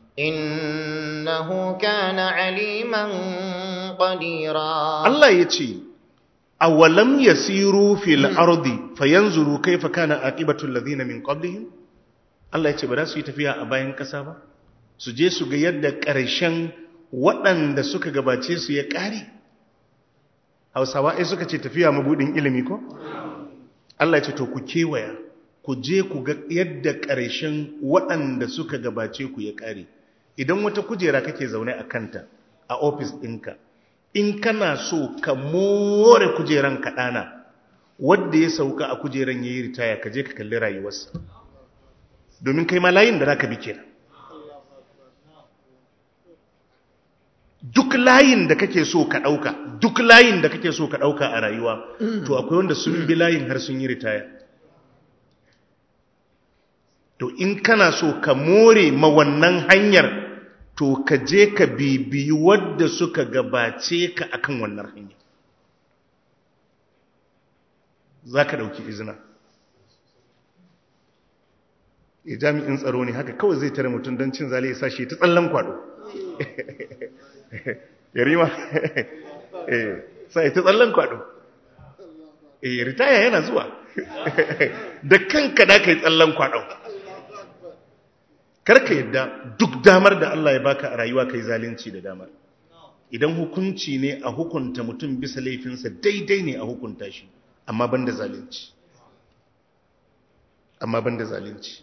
إنه كان عليما قديرا Allah ya ce, awalam yasiru fil ardi fayanzuru kaifa kana aqibatul ladina min qablihim Allah yace ba za su yi tafiya a bayan kasa ba su je su ga yadda ƙarshen waɗanda suka gabace su ya ƙare Hausawa ai suka ce tafiya mabudin ilimi ko Allah yace to ku kewaya ku je ku ga yadda ƙarshen waɗanda suka gabace ku ya ƙare idan wata kujera kake zaune a kanta a ofis ɗinka in kana so ka more kujeran kaɗana wadda ya sauka a kujeran ya yi ritaya ka je ka kalli rayuwarsa domin kai ma layin da za ka bi kenan duk layin da kake so ka ɗauka duk layin da kake so ka ɗauka a rayuwa to akwai wanda sun bi layin har sun yi ritaya to in kana so ka more ma wannan hanyar to ka je ka bibiyi wadda suka gabace ka akan wannan hanya za ka ɗauki izina e jami'in tsaro ne haka kawai zai tare mutum don cin zale ya sa shi ta tsallan kwado ya rima sai ta tsallan kwado e ritaya yana zuwa da kanka da ka yi tsallan kwado karka yadda duk damar da Allah ya baka a rayuwa kai zalunci da damar idan hukunci ne a hukunta mutum bisa laifinsa daidai ne a hukunta shi amma banda zalunci amma banda zalunci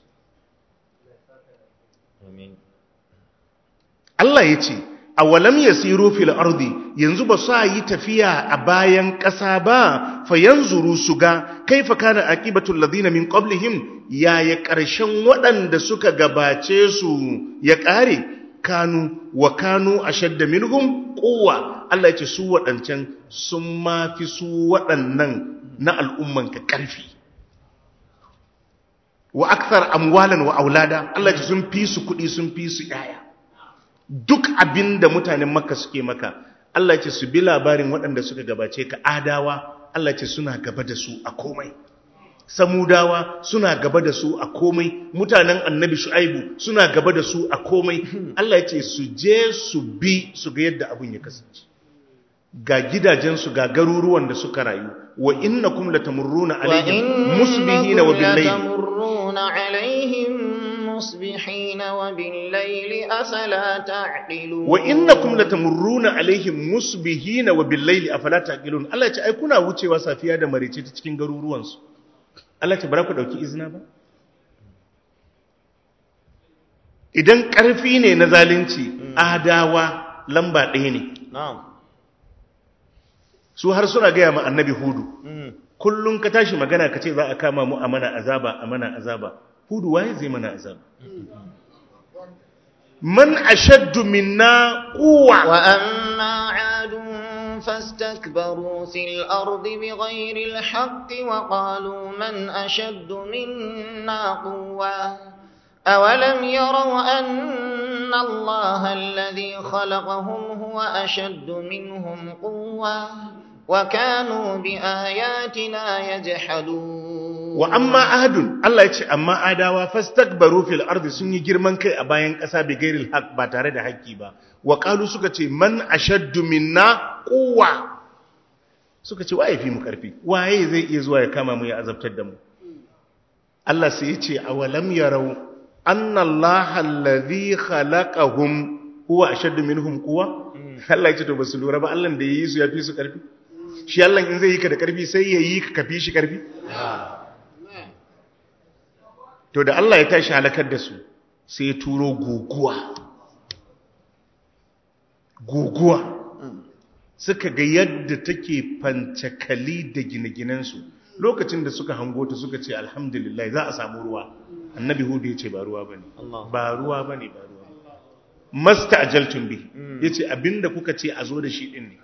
Allah ya ce awalam yasiru fil ardi yanzu ba sa yi tafiya a bayan ƙasa ba fa yanzuru su ga kaifa kana aqibatul ladina min qablihim yaya ƙarshen waɗanda suka gabace su ya ƙare kanu wa kanu ashadda minhum quwwa Allah ya ce su waɗancan sun mafi su waɗannan na al'umman ka ƙarfi wa akthar amwalan wa aulada Allah ya ce sun fi su kuɗi sun fi su yaya duk abin da mutanen makka suke maka Allah ce su bi labarin waɗanda suka gabace ka adawa Allah ce suna gaba da su a komai samudawa suna gaba da su a komai mutanen annabi shu'aibu suna gaba da su a komai Allah ce su je su bi su ga yadda abin ya kasance ga gidajensu ga garuruwan da suka rayu wa innakum latamurruna alaihim musbihina wa billayl مصبحين وبالليل أفلا تعقلون وإنكم لتمرون عليهم مصبحين وبالليل أفلا تعقلون Allah ya ce ai kuna wucewa safiya da marece ta cikin garuruwan su Allah ya ce bara ku dauki izina ba idan karfi ne na zalunci adawa lamba ɗaya ne su har suna gaya ma annabi hudu kullum ka tashi magana ka ce za a kama mu a mana azaba a mana azaba hudu waye zai mana azaba man ashaddu minna quwwa وأما عاد فاستكبروا في الأرض بغير الحق وقالوا من أشد منا قوة أولم يروا أن الله الذي خلقهم هو أشد منهم قوة وكانوا بآياتنا يجحدون wa amma ahadun Allah ya ce amma adawa fastakbaru fil ardi sun yi girman kai a bayan ƙasa bi gairil haq ba tare da haƙƙi ba wa qalu suka ce man ashaddu minna quwwa suka ce waye fi mu karfi waye zai iya zuwa ya kama mu ya azabtar da mu Allah sai ya ce awalam yarau anna Allah alladhi khalaqahum huwa ashaddu minhum quwwa Allah ya ce to basu lura ba Allah da yayi su ya fi su karfi shi Allah in zai yi ka da karfi sai yayi ka kafi shi karfi to da Allah ya tashi halakar da su sai ya turo guguwa guguwa suka ga yadda take fancakali da gine-ginensu lokacin da suka hango ta suka ce alhamdulillah za a samu ruwa annabi hudu ya ce ba ruwa ba ne ba ruwa ba ne ba ruwa masta ajaltun bi ya ce abinda kuka ce a zo da shi ɗin ne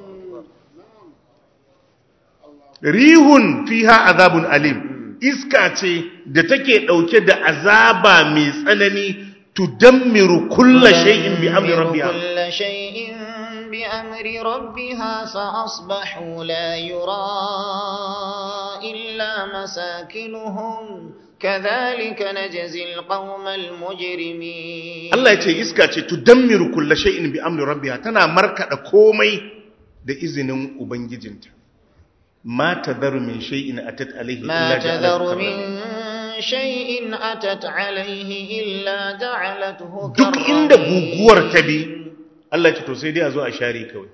rihun fiha azabun alim iska ce da take ɗauke da azaba mai tsanani tudammiru kulla shay'in bi amri rabbiha كل شيء بأمر ربها فأصبحوا لا يرى إلا مساكنهم كذلك نجزي القوم المجرمين Allah ya ce iska ce tudammiru kulla shay'in bi amri rabbiha tana markada komai da izinin ubangijinta ma tadharu min shay'in atat alayhi ما illa تذر ja'alat من شيء أتت عليه إلا جعلته duk inda كالرميم. guguwar ta bi Allah ya ce to sai dai a zo a share kawai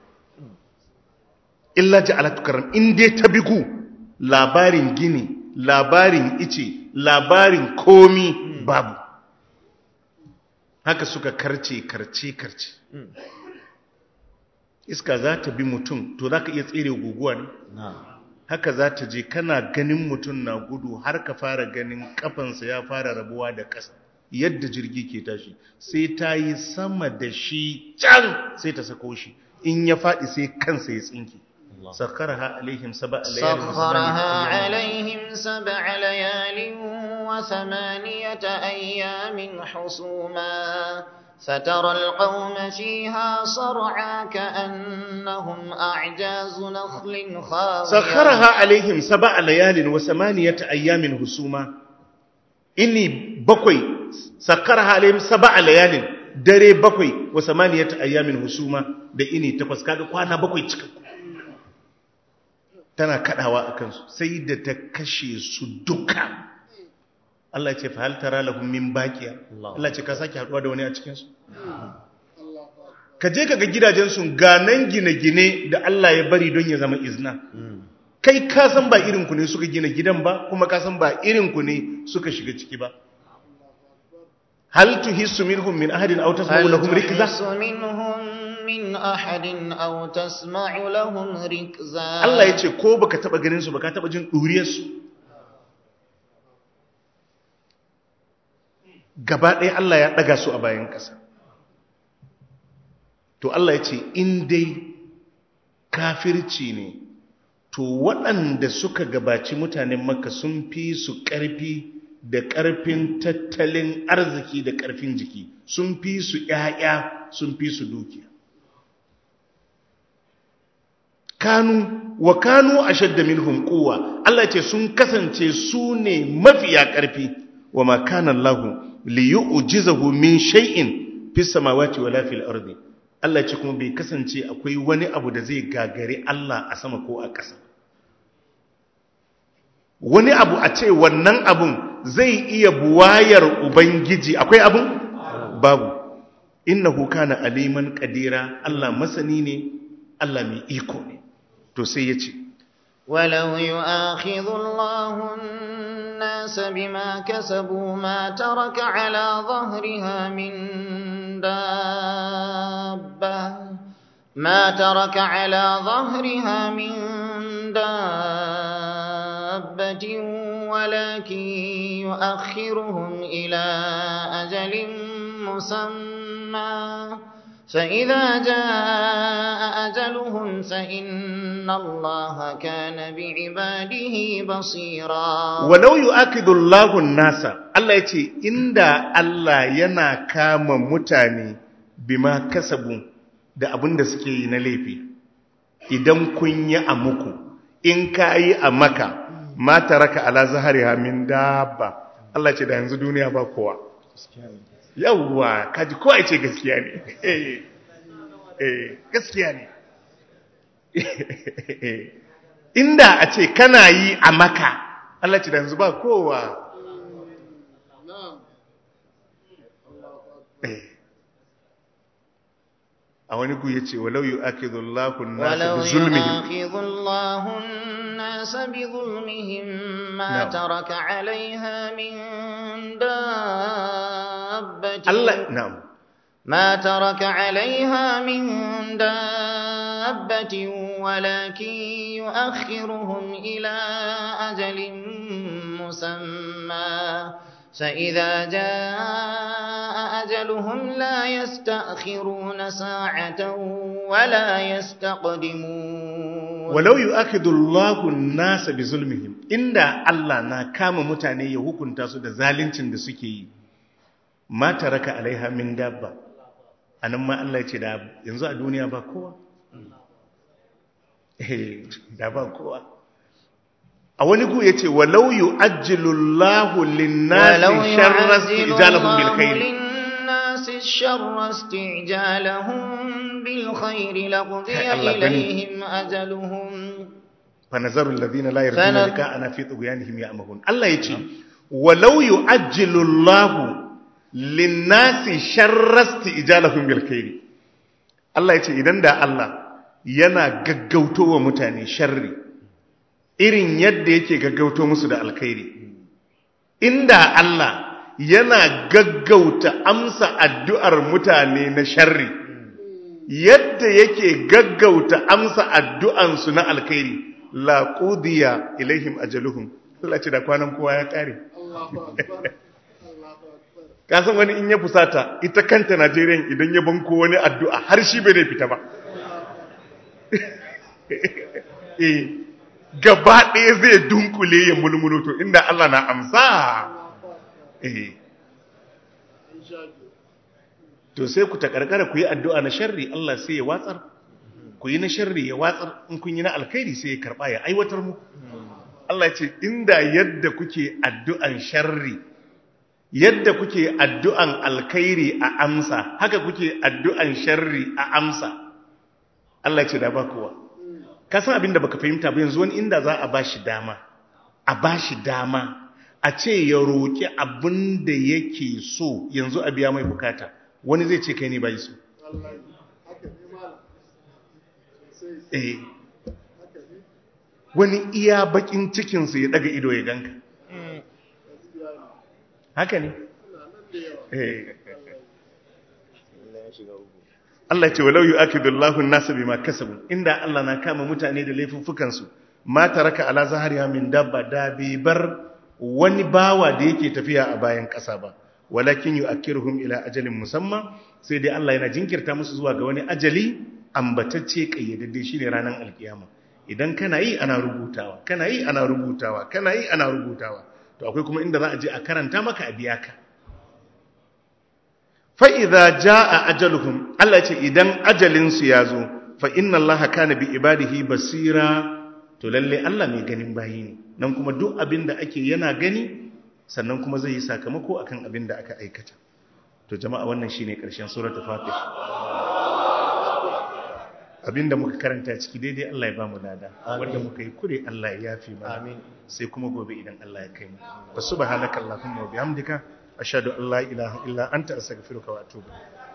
illa ja'alatu karam in dai ta bigu labarin gini labarin ice labarin komi babu haka suka karce karce karce iska za ta bi mutum to za ka iya tsere guguwa ne haka za ta je kana ganin mutum na gudu har ka fara ganin kafansa ya fara rabuwa da ƙasa yadda jirgi ke tashi sai ta yi sama da shi can sai ta sako shi in ya faɗi sai kansa ya tsinki sakaraha alaihim saba سخرها عليهم سبع ليال وثمانية أيام حسوما فترى القوم فيها صرعى كأنهم أعجاز نخل خاوية sakharaha alaihim sab'a layalin wa samaniyata ayyamin husuma inni bakwai sakharaha alaihim sab'a layalin dare bakwai wa samaniyata ayyamin husuma da ini takwas kaga kwana bakwai cikakku tana kadawa akan su sai da ta kashe su duka Allah ya ce fa hal tara lahum min baqiya Allah ya ce ka sake haduwa da wani a cikin su ka je ka ga gidajensu ganan gine-gine da Allah ya bari don ya zama izna kai ka san ba irinku ne suka gina gidan ba kuma ka san ba irinku ne suka shiga ciki ba hal tuhissu minhum min ahadin aw tasma'u هل lahum rikza تحس منهم من أحد أو تسمع لهم ركزا Allah ya ce ko baka taba ganin su baka taba jin duriyar su gaba ɗaya Allah ya ɗaga su a bayan ƙasa to Allah ya ce in dai kafirci ne to waɗanda suka gabaci mutanen makka sun fi su ƙarfi da ƙarfin tattalin arziki da ƙarfin jiki sun fi su ‘ya'ya sun fi su dukiya kanu wa kanu a shadda minhum quwwa Allah ce sun kasance su ne mafiya ƙarfi wa ma kana Allah li yu'jizahu min shay'in fis samawati wala fil ardi Allah ce kuma bai kasance akwai wani abu da zai gagare Allah a sama ko a ƙasa wani abu a ce wannan abun zai iya buwayar ubangiji akwai abun babu innahu kana aliman qadira Allah masani ne Allah mai iko ne to sai ya ce ولو يؤاخذ الله الناس بما كسبوا ما ترك على ظهرها من دابة ما ترك على ظهرها من دابة ولكن يؤخرهم إلى أجل مسمى مسمى فإذا جاء أجلهم فإن الله كان بعباده بصيرا walau yu'akidu Allahu nasa Allah yace inda Allah yana kama mutane bima kasabu da abin da suke yi na laifi idan kun yi a muku in ka yi a maka ma taraka ala zahariha min dabba Allah ce da yanzu duniya ba kowa yawwa kaji kowa ya ce gaskiya ne eh eh, gaskiya ne inda a ce kana yi a maka Allah ce da yanzu ba kowa Eh. a wani ku ya ce walau yi ake zullakun nasu ولو bi zulmihim يؤاخذ الله الناس بظلمهم ما نعم. ترك عليها من دابة Allah na'am ما ترك عليها من دابة ولكن يؤخرهم إلى أجل مسمى فإذا جاء أجلهم لا يستأخرون ساعة ولا يستقدمون walau yu'akidu Allahu an-nasa bi zulmihim inda Allah na kama mutane ya hukunta su da zaluncin da suke yi ma taraka alaiha min dabba anan ma Allah ya ce da yanzu a duniya ba kowa eh da ba kowa a wani ku yace walau yu'ajjilu Allahu lin-nasi sharra ijalahum bil khair للناس الشر استعجالهم بالخير لقضي الله غني. إليهم أجلهم فنظر الذين لا يرجون فن- لقاءنا في طغيانهم يعمهون الله يجي ولو يعجل الله للناس شر استئجالهم بالخير Allah ya ce idan da Allah yana gaggauto wa mutane sharri irin yadda yake gaggauto musu da alkhairi inda Allah yana gaggauta amsa addu'ar mutane na sharri yadda yake gaggauta amsa addu'ansu na alkhairi la qudiya ilaihim ajaluhum Allah ce da kwanan kowa ya kare kasan wani in ya fusata ita kanta Najeriya idan ya banko wani addu'a har shi bai fita ba eh gaba ɗaya zai dunkule ya mulmulo to inda Allah na amsa eh to sai ku takarkara ku yi addu'a na sharri Allah sai ya watsar ku yi na sharri ya watsar in kun yi na alkhairi sai ya karba ya aiwatar mu Allah ya ce inda yadda kuke addu'an sharri yadda kuke addu'an alkhairi a amsa haka kuke addu'an sharri a amsa Allah ya ce da ba kowa ka san abin da baka fahimta ba yanzu wani inda za a bashi dama a bashi dama a ce ya roƙi abin da yake so yanzu a biya mai bukata wani zai ce kai ne bai so eh wani iya bakin cikinsa ya daga ido ya ganka haka ne eh Allah ce walau yu'akidullahu an-nasa bima kasabu inda Allah na kama mutane da laifuffukan su ma taraka ala zahariha min dabba da bi bar wani bawa da yake tafiya a bayan kasa ba walakin yu'akkiruhum ila ajalin musamma sai dai Allah yana jinkirta musu zuwa ga wani ajali ambatacce kayyadadde shine ranar alkiyama idan kana yi ana rubutawa kana yi ana rubutawa kana yi ana rubutawa to akwai kuma inda za a je a karanta maka a biya ka fa'iza ja a ajaluhum Allah ce idan ajalinsu ya zo fa inna Allah kana bi ibadihi basira to lalle Allah mai ganin bayi ne nan kuma duk abin da ake yana gani sannan kuma zai yi sakamako akan abin da aka aikata to jama'a wannan shine karshen suratul fatih abinda muka karanta ciki daidai Allah ya bamu lada wanda muka yi kure Allah ya yafi mana sai kuma gobe idan Allah ya kai mu wa subhanakallahumma wa bihamdika ashhadu an la ilaha illa anta astaghfiruka wa atubu ilaik